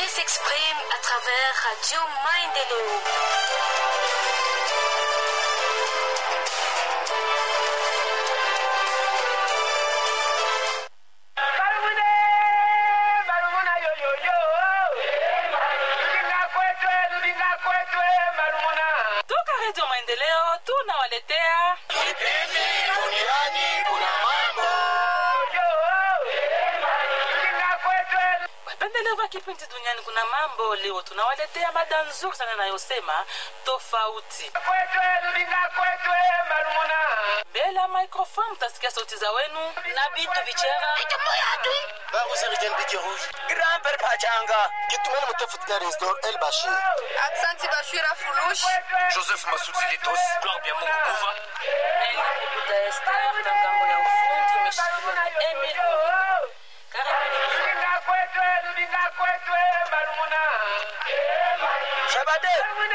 paix s'exprime à travers Radio Maendeleo. toka redio maendeleo tunawaletea wapendelevu wa kipindi duniani kuna mambo leo tunawaletea mada nzuri sana inayosema tofauti mbele ya microfone mtasikia sauti za wenu na bitu bichera Babu Sergen Biti Rouge. Grand-père Pachanga. Kitumeni mtafiti Resdor El Bashir. Aksanti Bashira Fulush. Joseph Masudi Litos. Claudia Mungu Kuva. Buda Esther na ngambo ya ufundi imeshikiliwa na Emil Muhindo. Karibuni. Shabade.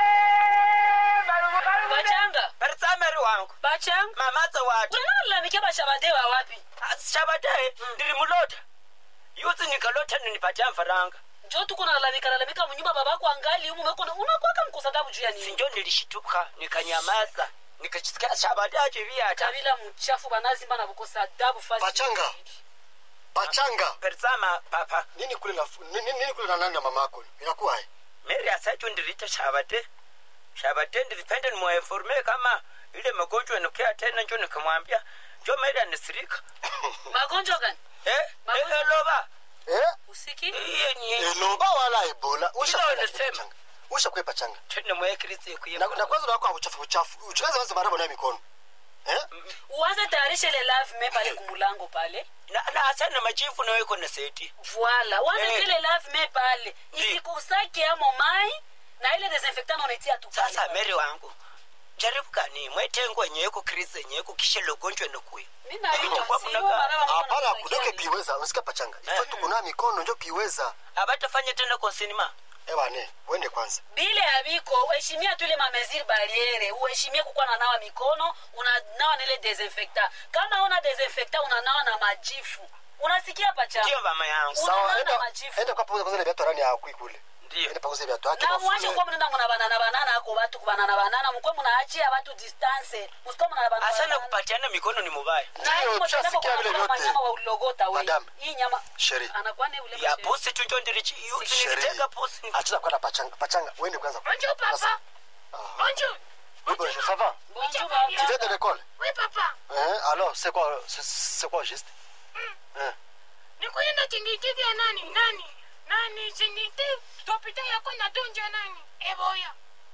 Bachanga, Bertsameri wangu. bachanga. Mamaza watu. Unalalamikia bashabade wa wapi? Shabade. Nilimulota. Yuzi nikalota ninipatia mfaranga. Njoo tuko nalalamika lalamika mnyumba babako angali humu meko unakuwaka mkosa dabu juu ya nini? Sinjo nilishituka nikanyamaza. Nikachisikia Shabade ajivia hata. Kabila mchafu banazimba na kukosa adabu fasi. Bachanga. Bachanga. Bertsama papa. Nini kule na nini, nini kule na nani na mamako? Inakuwa hai. Mary asacho ndirita Shabade. Shabade nilipenda nimuinforme kama ile magonjwa inokea tena njo nikamwambia. Njo Mary anisirika. Magonjwa gani? Eh? Eh, Magonjwa- eh, loba. Eh? Usiki? Iye ni Eloba wala Ebola. Usha Ilo kwenda nisema. pachanga. Usha kwe pachanga. tena mwekirizi kuye. Na, na kwanza wako uchafu uchafu. Uchaza wazi marabo na mikono. Eh? Uanze tayarisha ile love me pale kumulango pale. Na na asana machifu na weko na seti. Voila. Uanze Eh. ile love me pale. Isikusake amo mai na ile desinfectant unatia tu pale. Sasa Mary wangu. Jaribu kani mwetengo nyeko krize nyeko kisha logonjwa nokuya. Mimi na hiyo Kwa sio mnaga- maraba mwana Hapana anakusakia kudoke nini? kiweza. Usika pachanga. Ifo Eh. tu kuna mikono ndio kiweza. Abatafanya tena kwa sinema. Ewa ne, uende kwanza. bile abiko uheshimia tu ile mameziri barriere uheshimie kukuwa na nawa mikono unanawa na ile desinfecta kama una desinfecta unanawa na majifu unasikia pacha Ndio mama yangu. Una- Sawa, Unaona enda majifu. enda kwa pauza kwanza na viatu rani ya kui kule. Ndio. Enda pauza viatu yake. na bafune. mwache kuwa mnaenda muna banana banana ako batu kubanana banana mukwe munaachia batu distance musikuwa muna banana Asana banana. kupatiana mikono ni mubaya. na Ndio, hii mwenye tushasikia kwa vile kula vyote. manyama wa ulogota we Madam. hii nyama Sheri. anakuwa ne ule Ya mshere. pusi tu njo ndirichi. Yuzi Sheri. nilitega pusi. Achana kwenda pachanga. Pachanga, uende kwanza. Bonjour papa. Bonjour. Oui, bonjour, ça va? Bonjour, Tu baba. viens de l'école? Oui papa. Hein? Alors, c'est quoi, c'est, c'est quoi juste? Hein? Nikuenda chingiti ya nani? Nani? Nani chingiti? Topita yako na donja nani? Eboya.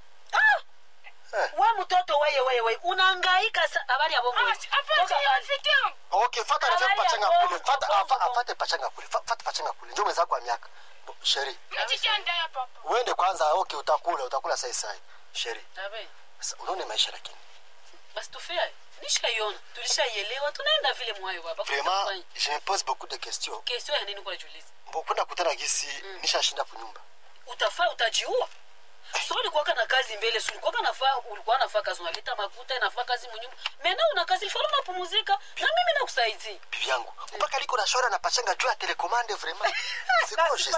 we mtoto weye weye weye unaangaika sa- habari ya bongo wewe. Apa Toka ya pale. rafiki yangu. Okay, fata Habari rafiki ya pachanga bongo, kule. Fata, bongo, afa, bongo. afate pachanga kule. Fa- Fata pachanga kule. Njoo mwenzako wa miaka. Bo- Sheri, Nachichanda ya papa. uende kwanza. Okay, utakula, utakula sai sai. Sheri, Tabe. sasa unaona maisha lakini. basi tufea nishaiona tulishaielewa tunaenda vile mwayo baba Vraiment, je me pose beaucoup de questions. kesio ya nini kwa julizi Mbo kwenda kutana gisi nishashinda kunyumba. utafaa utajiua so ulikuwaka na kazi mbele so ulikuwaka nafaa ulikuwa nafaa kazi unaleta makuta inafaa kazi munyumba mena una kazi fala unapumuzika na mimi nakusaidia Bibi yangu, mpaka liko na shora na pachanga juu ya telecommande vraiment. C'est pas juste.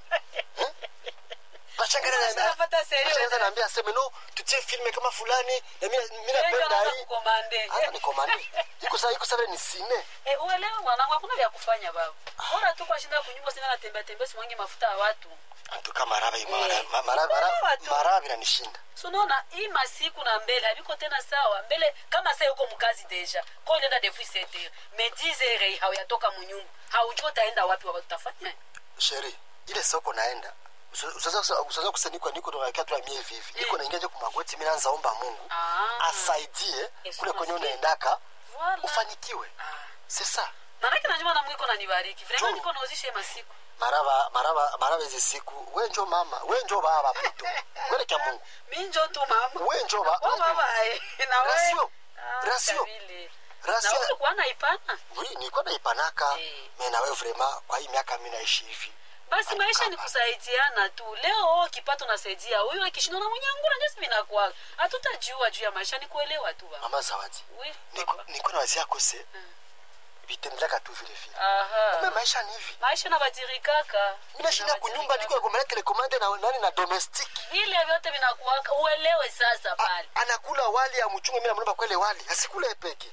Pachanga na na. Unapata serio. Pachanga naambia aseme no, tutie filme kama fulani na mimi mimi napenda hii. kukomande Hata ni komande. Iko sawa, iko sawa ni sine. Eh, uelewe mwanangu hakuna vya kufanya baba bora tu kwa shinda kunyumba sina natembea tembea simwangi mafuta ya watu Antuka maraba hii mara Eh. ma- mara Unaelewa mara tu. mara inanishinda. so unaona hii masiku na mbele haviko tena sawa mbele kama sa yuko mkazi deja ko ulienda depuis sept heures mais dix heures hauyatoka munyumba haujua utaenda wapi waba tutafanya Sheri, ile soko naenda. Usaza usaza kusanikwa niko ndo nakaa tu mie hivi hivi. Niko naingia je kumagoti mimi naanza omba Mungu. Ah. Asaidie Yesu kule kwenye nasikia. unaendaka Voilà. ufanikiwe. C'est ça. manake najua na mwiko nanibariki vrema Juu. niko nauzishe masiku maraba maraba maraba hizi siku we njo mama we njo baba puto kwele kya mungu mi njo tu mama we njo ba Oh, baba eh, na we Rasio. Ah, Rasio. kabile. na Rasio. wewe ulikuwa naipana oui nilikuwa naipanaka Eh. me nawe vrema kwa hii miaka mi naishi hivi basi maisha ni kusaidiana tu leo oh, kipato nasaidia huyu akishindwa na mwenyangura ndio sivinakwa hatutajua juu ya maisha ni kuelewa tu baba mama zawadi Oui, niko papa. niko na wazia kose vitendeleka tu vile vile aha kumbe maisha ni hivi maisha nabadirikaka mi nashinda kunyumba niko nagombana telekomande na nani na domestic vile vyote vinakuwaka uelewe sasa A- pale anakula wali ya mchungu mi namlomba kwele wali asikule peke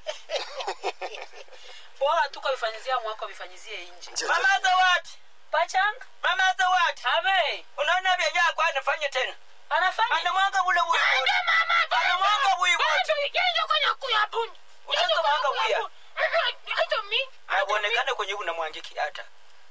bora tu kavifanyizia mwako vifanyizie nje Nje, mama zawadi pachanga mama zawadi abe unaona vyenye akwa anafanya tena anafanya anamwanga ule buyi wote anamwanga buyi wote Utaanza mwanga buya. auonekane kwenye unamwangiki hata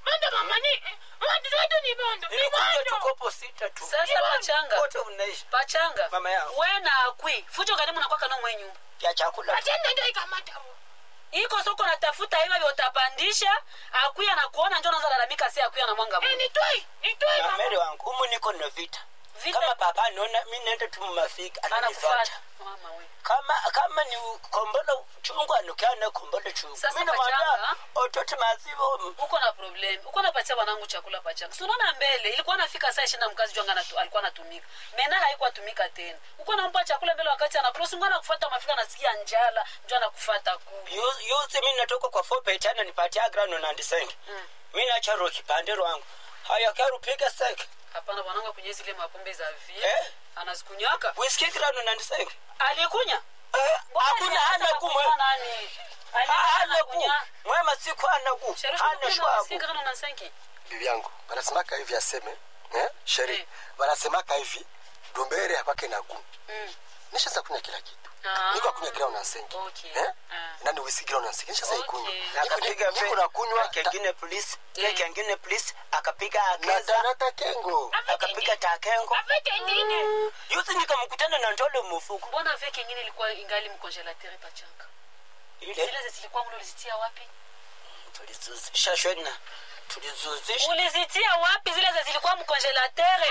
nilikuja tukopo sita tu sasa pachanga wote unaishi pachanga Mama yao. we na akwi fujo kalimu nakwaka no mwe nyumba ya chakula tu. iko soko natafuta hiva vyotapandisha akwi anakuona njo naza lalamika si akwi anamwanga Mungu. na meri wangu umu niko na vita Vita? kama papa anaona mi naenda tu mumafiki anakufata ananifata mama we kama kama ni kombolo chungu anukiana kombolo chungu Sasa mi namwambia pachanga. otote mazivo uko na problem uko napatia wanangu chakula pachanga sunaona mbele ilikuwa nafika saa ishirini na mkazi jwanga natu, alikuwa anatumika mena haikuwa atumika tena uko nampa chakula mbele wakati anakula ngana kufuata mafika nasikia njala njo anakufata ku yuzi mi natoka kwa fopetana nipatia grano nandisengi mi nacharo kipande rwangu haya karupiga seke hapana bwanangu kwenye zile mapombe za vie Eh? anazikunyaka whisky grano nandisengi alikunya Eh, Mbona hakuna alianza hana ku kukunywa mwe- nani ha- hana ku Alikunya. mwema siku hana ku Sherehe hana tunakunywa shwabu si grano na senki bibi yangu wanasemaka hivi aseme eh? sheri Eh. wanasemaka hivi dumbere apake na gu Mm. nishaza kunywa kila kitu Ah. niko akunywa grau na sengi Okay. eh? Ah. nani wisi grau na sengi nishaza Okay. ikunywa Na Niko- akapiga niko nakunywa ta- kengine polisi Eh. kengine polisi akapiga na akeza tanata kengo akapiga takengo yuzi nikamkutana na ntole mufuku mbona vie kengine ilikuwa ingali mkongelatere pachanga ile zile zilikuwa mlo ulizitia wapi tulizuzisha shwena tulizuzisha ulizitia wapi zile ze zilikuwa mkongelatere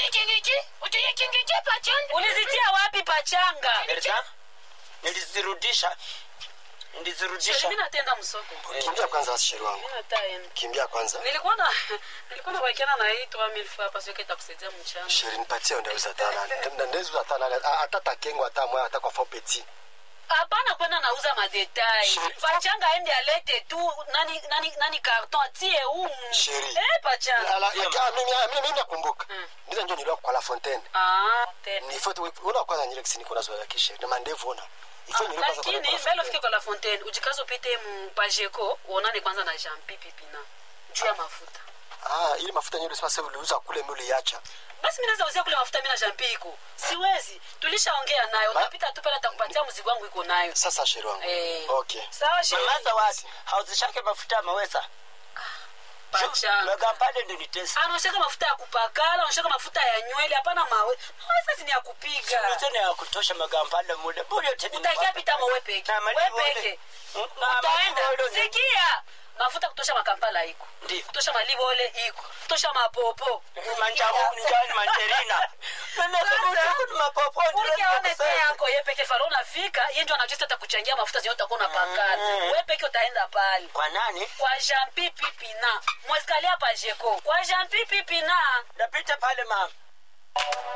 ulizitia wapi pachanga Elsa, nilizirudisha nilizirudisha Sheri, mi natenda msoko kimbia kwanza basi sheri wangu mi nataenda kimbia kwanza nilikuwa na nilikuwa na bakiana na hii 3000 francs parce que itakusaidia mchana sheri nipatie ndeuza tana ndeuza tana hata takengo hata mwa hata kwa fopeti hapana kwenda nauza madetai Sheri. pachanga aende alete tu nani nani nani carton atie umu Sheri. eh pachanga Ala- akia- mimi mimi- mimi nakumbuka Mm. ndizo ndio nilikuwa kwa la fontaine ah tena ni foto una kwanza nyile kisini kuna zoea kishe na mandevu ona ifo nyile kwanza kwa lakini la mbele ufike kwa la fontaine ujikaze upite mu pajeko uonane kwanza na jean pipi pina juu ya mafuta ah ile mafuta nyile sasa uliuza kule mimi uliacha basi mi naweza uzia kule mafuta mi na jean pi iko siwezi tulishaongea nayo Ma- utapita tu pale atakupatia mzigo wangu iko nayo sasa sheri wangu Eh. okay sawa sheri mamaza wasi hauzishake mafuta maweza pachanga magampale ndo nitesa anaoshaka mafuta ya kupakala anaoshaka mafuta ya nywele hapana mawe mawe sasa ni ya kupiga tena ya kutosha magampale mule bure tena utaingia pita mawe peke Na malibu we ole. peke Mm, na utaenda malibu ole. sikia mafuta kutosha makampala iko Ndiyo. kutosha malibole iko kutosha mapopo manjamu njani manjerina ukiaone te yako ye peke faro unafika ye ndio anajua hata kuchangia mafuta zenye utakuwa unapakala Mm. we peke utaenda pale kwa nani kwa jean pipi pina mwesikalia pajeko kwa jean pipi pina napita pale mama